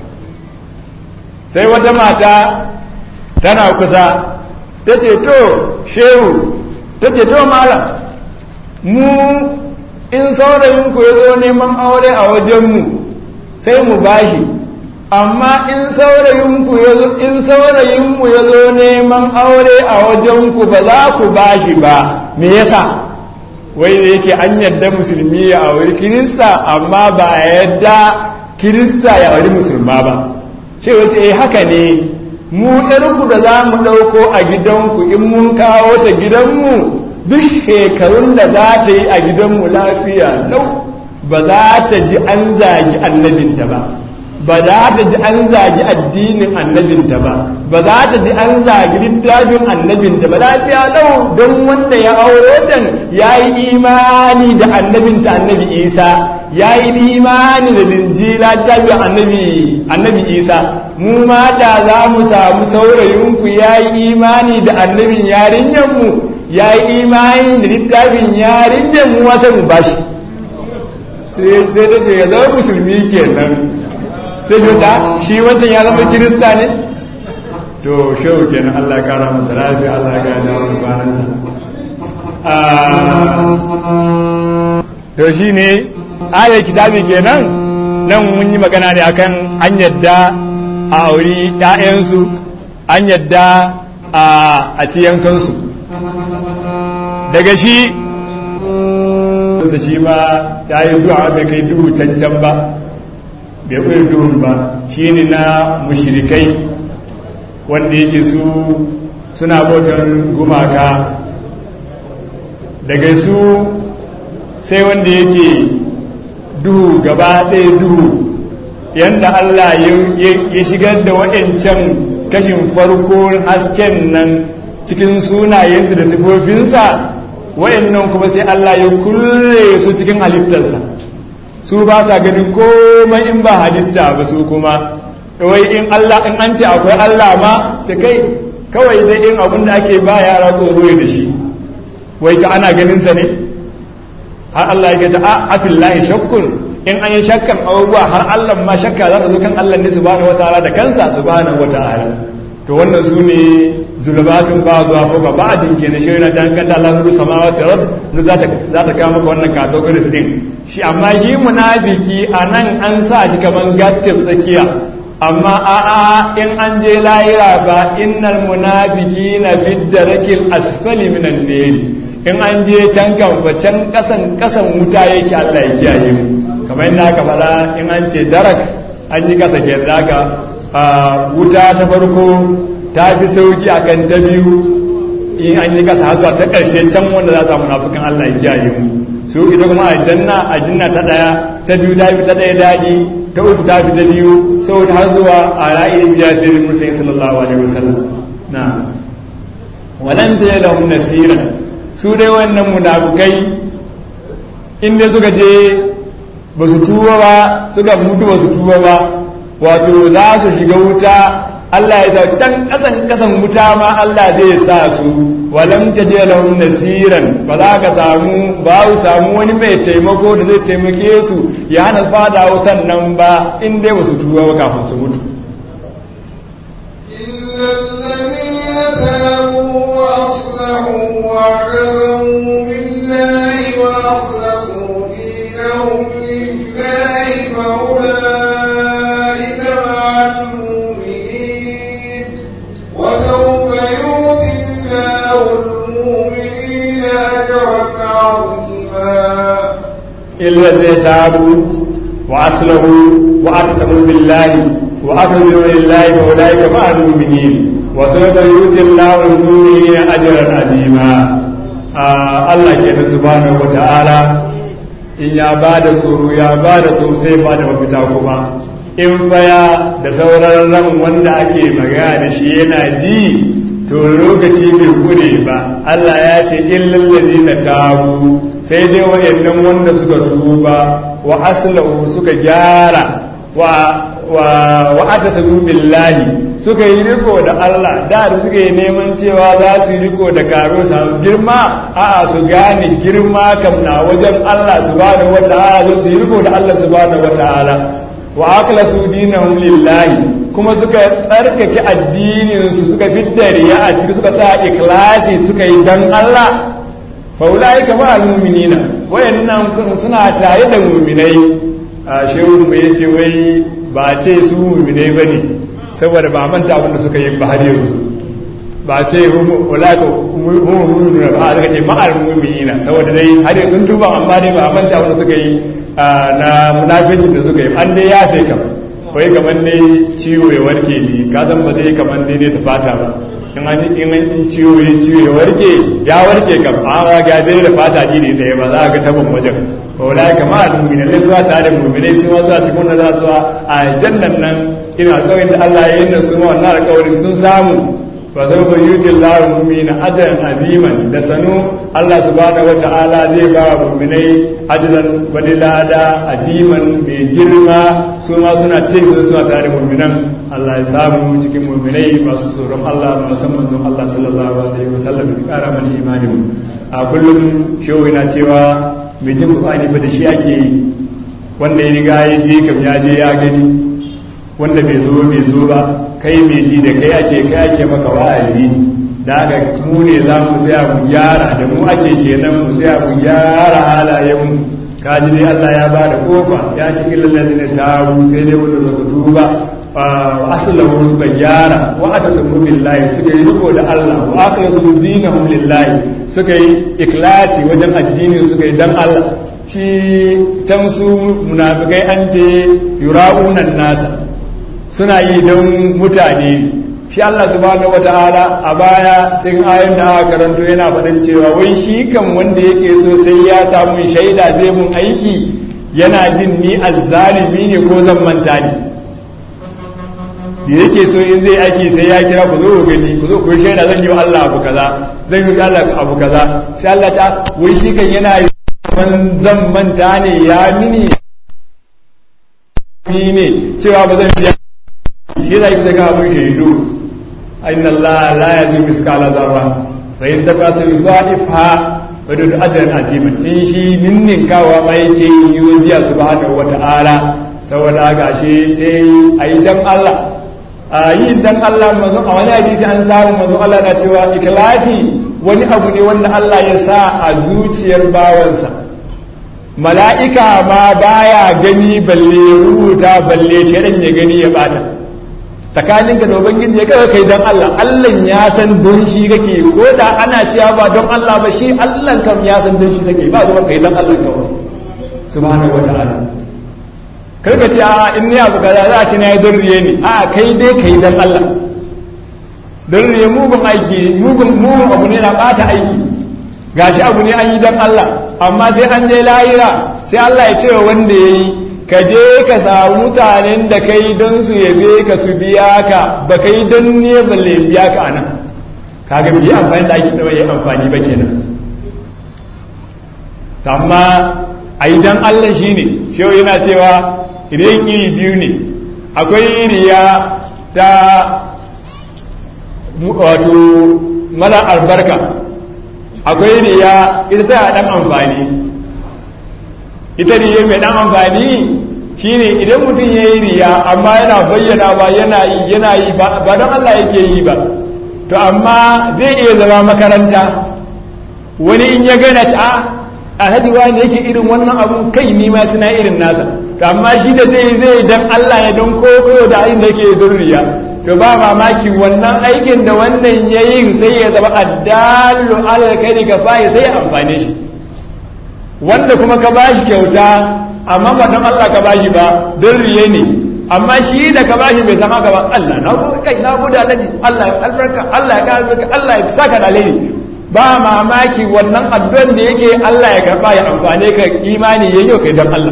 sai wata mata tana kusa ta ce to shehu ta ce to malam mu in saurayinku ya zo neman aure a wajenmu sai mu bashi amma in saurayinku ya zo in saurayinmu ya zo neman aure a wajenku ba za ku bashi ba me yasa wai da yake an yadda musulmi ya auri kirista amma ba a yadda kirista ya auri musulma ba ce wace eh haka ne mu ɗarku da za mu ɗauko a gidanku in mun kawo ta gidanmu duk shekarun da za ta yi a gidanmu lafiya lau ba za ta ji an zagi annabinta ba ba za ta ji an zagi addinin annabinta ba ba za ta ji an zagi littafin annabinta ba lafiya lau don wanda ya auro dan ya yi imani da annabinta annabi isa ya yi imani da linjila littafin annabi annabi isa mu ma da za mu samu saurayinku ya yi imani da annabin yarinyanmu ya yi imani da littafin yarinyanmu wasa mu bashi sai ta ce ya zama musulmi kenan sai ta shi wancan ya zama kirista ne to shehu kenan Allah ya kara masa lafiya Allah ya gaya dawo kwanansa to shi ne ayar kitabi kenan nan mun yi magana ne akan an yadda a auri ‘ya'yansu an yadda a ci yankansu daga shi shi ma ya yi du'a bai kai duhu cancan ba bai kai duhun ba shi ne na mushirikai wanda yake su suna bautan gumaka daga su sai wanda yake duhu gaba ɗaya duhu yadda Allah ya shigar da waɗancan kashin farko hasken nan cikin sunayensu da sifofinsa waɗannan kuma sai Allah ya kulle su cikin halittarsa su ba sa ganin komai in ba halitta ba su kuma wai in Allah in an ce akwai Allah ma ta kai kawai dai in abin da ake ba yara tsoro da shi wai ka ana ganin sa ne har Allah ya ta a afillahi shakkun in an yi shakkan abubuwa har Allah ma shakka za ta zo kan Allah ne subhanahu wataala da kansa subhanahu wataala to wannan su ne zulubatun ba zuwa ko ba ba'adin kenan shi yana ta hankali Allah nuru samawati rabb nu za ta za ta kawo maka wannan categories din shi amma shi munafiki anan an sa shi kaman gas tsakiya amma a'a in an je lahira ba innal munafiqina fi darakil asfali minan nar in an je can kan can kasan kasan wuta yake Allah ya kiyaye mu kamar yadda aka faɗa in an ce darak an yi kasa ke daga wuta ta farko ta fi sauki akan ta biyu in an yi kasa har ta ƙarshe can wanda za su samu nafukan Allah ya kiyaye mu su ita kuma aljanna aljanna ta ɗaya ta biyu ta fi ta ɗaya daɗi ta uku ta fi ta biyu saboda har zuwa a ra'ayi biya sai da musayi sallallahu alaihi wasallam na walan da lahum nasira su dai wannan munafukai in dai suka je ba su tuba ba suka mutu ba su tuba ba wato za su shiga wuta Allah ya sa can kasan kasan wuta ma Allah zai sa su walam taje lahum nasiran ba za ka samu ba su samu wani mai taimako da zai taimake su ya hana fada wutan nan ba in dai ba su tuba ba kafin su mutu واعتصموا بالله وأخلصوا دينهم لله فأولئك عظيما إلا الذين تابوا وأصلحوا وأقسموا بالله وأخذوا لله فأولئك مع المؤمنين وسوف يؤتي الله المؤمنين أجرا عظيما آه الله كان سبحانه وتعالى in ya ba da tsoro ya ba da tsoro sai ba da mafita kuma in faya da sauran ran wanda ake magana da shi yana ji to lokaci bai kure ba Allah ya ce illal ladina tabu sai dai wayannan wanda suka tuba wa aslahu suka gyara wa wa wa atasabu billahi suka yi riko da Allah da da suka yi neman cewa za su yi riko da karo su girma a'a su gane girma kam na wajen Allah subhanahu wata'ala zo su yi riko da Allah subhanahu wata'ala wa akhlasu dinahum lillahi kuma suka tsarkake addinin su suka fidda riya a ciki suka sa ikhlasi suka yi dan Allah fa ulai kama almu'minina wayannan suna tare da mu'minai a shehu mu yace wai ba ce su mu'minai bane saboda ba manta abin da suka yi ba har yanzu ba ce ulaka mu'minuna ba aka ce ma'al mu'minina saboda dai har yanzu sun tuba amma dai ba manta abin da suka yi na munafikin da suka yi an dai ya fe kam wai kamar dai ciwo ya warke ne ka san ba zai kamar dai ne ta fata ba in an in an ciwo ya ciwo ya warke ya warke kam amma ga dai da fata ne ɗaya ba za ka taban wajen ba wala kama al-mu'minin ne suwa tare da mu'minai su wasu a cikin da za su a jannan nan ina alƙawarin da Allah ya yi nan su ma wannan alƙawarin sun samu fa sau ba yuti Allah mu'mina ajran aziman da sanu Allah subhanahu wa ta'ala zai ba wa mu'minai ajran wani lada aziman mai girma su ma suna ce su suna tare da mu'minan Allah ya samu cikin mu'minai masu tsoron Allah masu manzon Allah sallallahu alaihi wasallam ya kara mana imani a kullum shehu yana cewa mai jin Qur'ani ba da shi ake yi wanda ya riga ya je kam ya je ya gani wanda bai zo bai zo ba kai mai ji da kai ake kai ake maka wa'azi da haka mu ne za mu tsaya mu gyara da mu ake kenan mu tsaya mu gyara halayen mu kaji dai Allah ya ba da kofa ya shi illal ne tabu sai dai wanda suka tuba wa aslahu suka gyara wa atasamu billahi suka yi riko da Allah wa akhlasu dinahum lillahi suka yi ikhlasi wajen addini suka yi dan Allah shi can su munafikai an ce yura'unan nasa suna yi don mutane shi Allah subhanahu wata'ala a baya cikin ayon da aka karanto yana faɗin cewa wai shi kan wanda yake so sai ya samu shaida zai mun aiki yana jin ni azzalimi ne ko zan manta ne da yake so in zai aiki sai ya kira ku zo ku gani ku zo ku shaida zan yi wa Allah abu kaza zan yi wa Allah abu kaza sai Allah ta wai shi kan yana yi zan manta ne ya mini ne cewa ba zan biya shi da yake saka abin shaidu inna Allah la yazim miskala zarra fa in taqatu yudha'ifha fa dud ajran aziman in shi ninnin kawa ma yake yi biya subhanahu wata'ala saboda haka shi sai ayi dan Allah a yi dan Allah manzo a wani hadisi an samu manzo Allah na cewa ikhlasi wani abu ne wanda Allah ya sa a zuciyar bawansa mala'ika ma baya gani balle rubuta balle shirin ya gani ya bata tsakanin ka da ubangiji ya kaga kai don Allah Allah ya san don shi kake ko da ana cewa ba don Allah ba shi Allah kam ya san don shi kake ba zuwa kai don Allah kawai subhanahu wata'ala karka ce a in ni abu kaza za a ce na yi don riye ne a kai dai kai don Allah don riye mugun aiki mugun mugun abu ne na bata aiki gashi abu ne an yi don Allah amma sai an je lahira sai Allah ya ce wanda ya yi ka je ka samu mutanen da kai don su yabe ka su biya ka ba ka yi don ne balle biya ka anan kaga bi amfani da ake yi amfani ba kenan amma a yi don Allah shi ne shehu yana cewa idan iri biyu ne akwai riya ta wato mara albarka akwai riya ita ta dan amfani ita riya mai dan amfani shine idan mutum ya yi riya amma yana bayyana ba yana yi yana yi ba don Allah yake yi ba to amma zai iya zama makaranta wani in ya gana ta alhaji wani yake irin wannan abun kai ni ma suna irin nasa to amma shi da zai zai dan Allah ya don koko da ayin da yake don riya to ba mamaki wannan aikin da wannan ya yin sai ya zama addalu alal kai ka fa'i sai ya amfane shi wanda kuma ka bashi kyauta amma ba don Allah ka bashi ba don riye ne amma shi da ka bashi bai san haka ba Allah na gode kai na gode alaji Allah ya albarka Allah ya kara albarka Allah ya saka da alheri ba mamaki wannan addu'an da yake Allah ya karba ya amfane ka imani yayi kai don Allah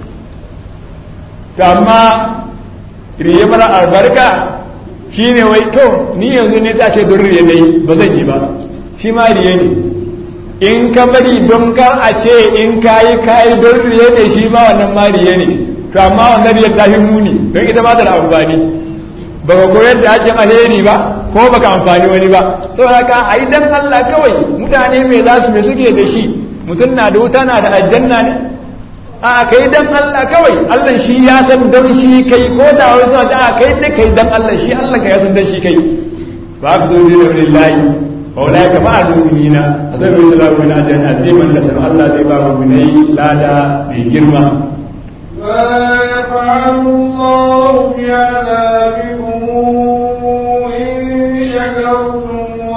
to amma riye mara albarka shine wai to ni yanzu ne sai a ce don riye nayi ba zan yi ba shi ma riye ne in ka bari don kar a ce in kayi kayi don riye ne shi ma wannan ma riye ne to amma wannan riyar ta fi muni don ita ba ta da amfani ba ka koyar da ake alheri ba ko ba ka amfani wani ba saboda ka a yi dan Allah kawai mutane mai za su mai suke da shi mutum na da wuta na da aljanna ne a kai dan Allah kawai Allah shi ya san don shi kai ko da wani suna ta a kai da kai dan Allah shi Allah ka ya san don shi kai ba ka zo da lillahi فأولئك مع المؤمنين أسأل الله من أجل عظيما نسأل الله زي باب مني لا دا بجرمة ما يفعل الله بعذابكم إن شكرتم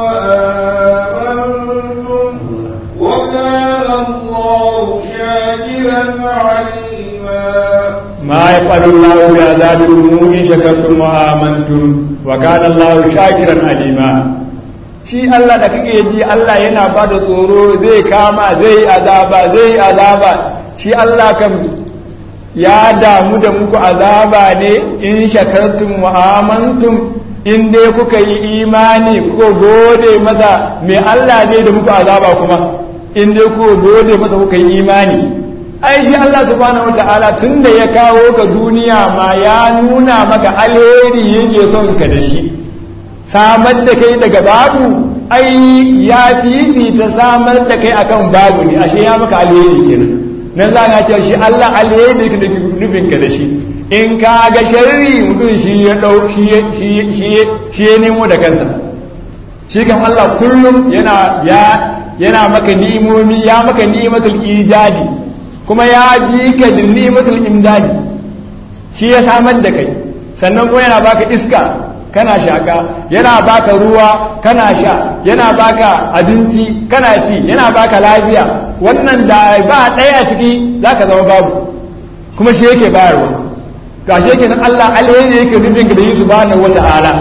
وآمنتم وكان الله شاكرا عليما ما يفعل الله بعذابكم إن شكرتم وآمنتم وكان الله شاكرا عليما shi Allah da kake ji Allah yana ba da tsoro zai kama zai azaba zai azaba shi Allah kan ya damu da muku azaba ne in shakartum wa amantum in dai kuka yi imani kuka gode masa me Allah zai da muku azaba kuma in dai kuka gode masa kuka yi imani ai shi Allah subhanahu wataala tunda ya kawo ka duniya ma ya nuna maka alheri yake son ka da shi samar da kai daga babu ai ya fifita samar da kai akan babu ne ashe ya maka alheri kenan nan za ka ce shi Allah alheri da nufin ka da shi in ka ga sharri mutum shi ya dau shi shi shi ya nemo da kansa shi kan Allah kullum yana ya yana maka ni'imomi ya maka ni'imatul ijadi kuma ya bi ka da ni'imatul imdadi shi ya samar da kai sannan kuma yana baka iska kana shaka yana baka ruwa kana sha yana baka abinci kana ci yana baka lafiya wannan da ba ɗaya a ciki zaka zama babu kuma shi yake bayarwa to ashe kenan Allah alheri yake nufin ka da yi subhanahu wata'ala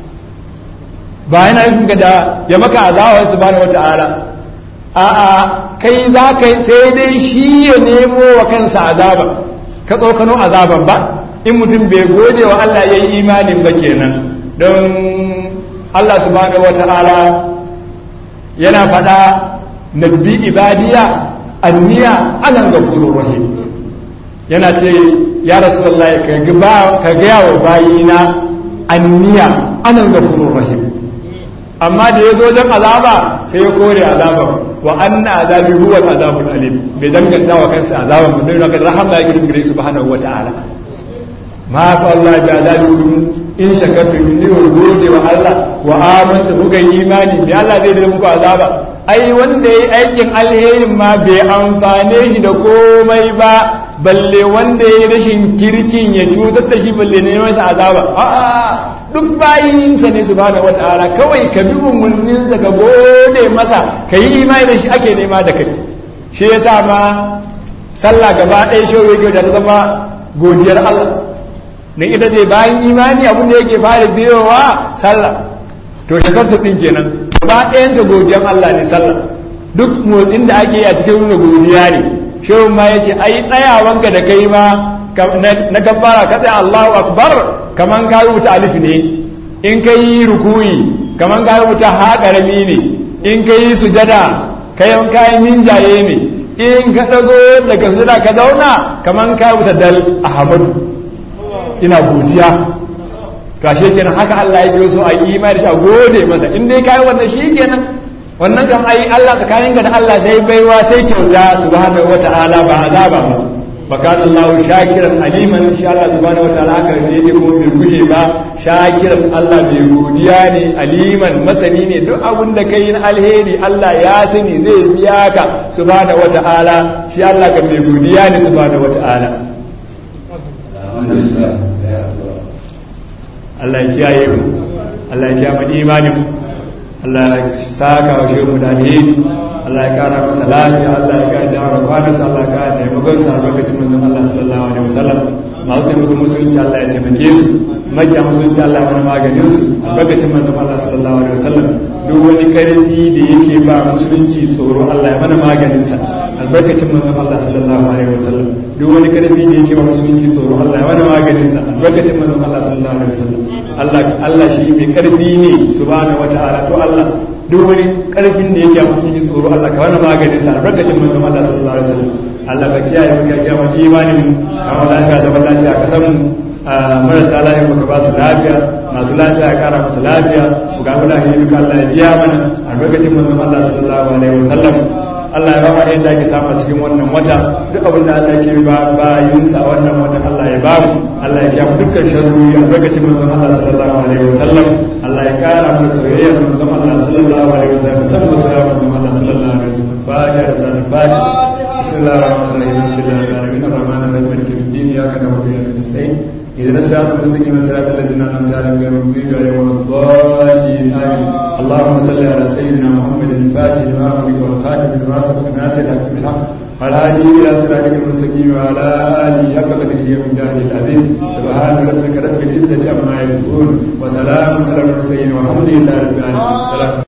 ba yana nufin ka da ya maka azawar subhanahu wata'ala a'a kai za ka sai dai shi ya nemo wa kansa azaba ka tsokano azaban ba in mutum bai gode wa Allah ya yi imanin ba kenan don Allah subhanahu wa ta'ala yana faɗa nabbi ibadiya anniya anan gafurur rahim yana ce ya rasulullahi ka gaya wa bayina anniya anan gafurur rahim amma da ya zo wajen azaba sai ya kore azaba wa anna azabi huwa azabul alim bai danganta wa kansa azaban ba don haka rahama ya gidan gare subhanahu wa ta'ala ma fa Allah bi azabikum in shakartum in ku gode wa Allah wa amantu kuka yi imani bi Allah zai da muku azaba ai wanda yayi aikin alherin ma bai amfane shi da komai ba balle wanda yayi rashin kirkin ya cutar da shi balle ne masa azaba a'a duk bayinsa ne subhanahu wataala kawai ka bi umarninsa ka gode masa ka yi imani da shi ake nema da kai shi yasa ma sallah gaba ɗaya shi yake da ta zama godiyar Allah na ita ce bayan imani abin da yake fara biyowa sallah to shakarta din kenan ba ɗayan ta godiyan Allah ne sallah duk motsin da ake yi a cikin nuna godiya ne shehun ma yace ai tsayawanka da kai ma na kabbara ka tsaya Allahu akbar kaman ka rubuta alif ne in ka yi rukuyi kaman ka rubuta ha karami ne in ka yi sujada kayan kayan minjaye ne in ka dago daga sujada ka zauna kaman ka rubuta dal ahmadu ina godiya to ashe kenan haka Allah ya biyo so a yi imani shi a gode masa in dai kai wannan shi kenan wannan kan ai Allah tsakanin ka da Allah sai baiwa sai kyauta subhanahu wataala ba azaba ba bakana Allah shakiran aliman insha Allah subhanahu wataala haka ne yake kuma bai gushe ba shakiran Allah bai godiya ne aliman masani ne duk abin da kai na alheri Allah ya sani zai biya ka subhanahu wataala shi Allah kan bai godiya ne subhanahu wataala Allah ya kiyaye mu Allah ya kiyaye mu imanin mu Allah ya saka wa shehu da alheri Allah ya kara masa lafiya Allah ya kara jawo kwanan sa Allah ka taimakon sa albarkacin manzon Allah sallallahu alaihi wasallam masu taimakon musulunci Allah ya taimake su makiya musulunci Allah mana maganin su albarkacin manzon Allah sallallahu alaihi wasallam duk wani karfi da yake ba musulunci tsoro Allah ya mana maganin sa albarkacin manzon Allah sallallahu alaihi wasallam duk wani karfi da yake ba musulunci tsoro Allah ya mana maganin sa albarkacin manzon Allah sallallahu alaihi wasallam Allah Allah shi mai karfi ne subhanahu wataala to Allah duk wani karfin da yake musulunci tsoro Allah ka mana maganin sa albarkacin manzon Allah sallallahu alaihi wasallam Allah ka kiyaye mu ka kiyaye mu imanin mu kama lafiya da lafiya ka san mu marasa lafiya ka ba su lafiya masu lafiya ya kara musu lafiya su ga lafiya duka Allah ya jiya mana albarkacin manzon Allah sallallahu alaihi wasallam Allah ya ba yadda ake samu cikin wannan wata duk abin da Allah ke ba bayinsa wannan watan Allah ya ba mu Allah ya kiyamu dukkan sharri albarkacin manzon Allah sallallahu alaihi wasallam Allah ya kara mu soyayyar manzon Allah sallallahu alaihi wasallam musamman soyayyar manzon Allah sallallahu alaihi wasallam fatiha da sanin fatiha bismillahir rahmanir rahim alhamdulillahi rabbil alamin arrahmanir rahim maliki yawmiddin iyyaka na'budu wa iyyaka nasta'in اهدنا الصراط المستقيم صراط الذين انعمت عليهم غير المغضوب عليهم ولا الضالين امين اللهم صل على سيدنا محمد الفاتح لما أغلق والخاتم لما سبق ناصر الحق بالحق والهادي الى صراطك المستقيم وعلى اله حق قدره ومقداره العظيم سبحان ربك رب العزه عما يصفون وسلام على المرسلين والحمد لله رب العالمين السلام